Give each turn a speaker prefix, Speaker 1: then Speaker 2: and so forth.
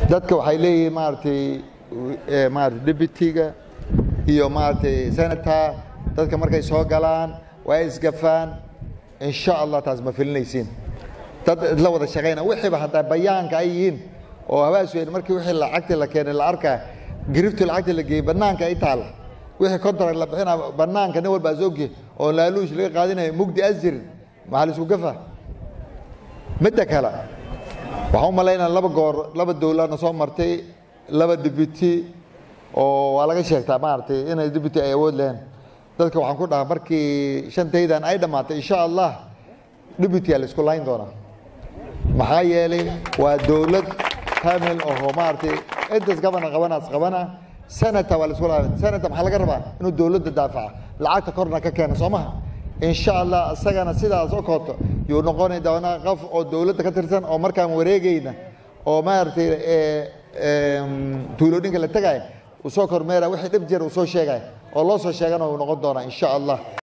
Speaker 1: dadka waxay leeyihiin maaragtay maarata deputyga iyo maaragtay senator dadka markay soo galaan waa isgafaan insha allah taas ma filinaysiin dad la wada shaqayna wixiiba haddaa bayaanka ay yihiin oo habaas weyn markii wixii lacagtii la keenay la arkaa giriftii lacagtii la geeyey bannaanka ay taalla wixii contract la bixinaa bannaanka nin walba asogye oo laaluush laga qaadinayo mugdi asjirin maxaa la isku gafa midda kale waxaan u malaynaa laba goor laba dowladna soo martay laba deputy oo waa laga sheegtaa maaragtay inay deputy ay awood leheen dadka waxaan ku dhahaa markii shantaydan ay dhammaatay insha allah deputy la isku layn doonaa maxaa yeelay waa dowlad kamil oo maaragtay intaas gabana qabanaas qabana senator waa la isku layn senator maxaa laga rabaa inuu dowladda daafaca lacagta korna ka keena soo maha insha allah isagana sidaas oo kooto yuu noqoni doonaa qof oo dowladda ka tirsan oo markaan wareegayna oo maaragtay tuulooyinka la tegaya uu soo kormeera wixii dhib jir uu soo sheegaya oo loo soo sheegana uu noqon doonaa insha allah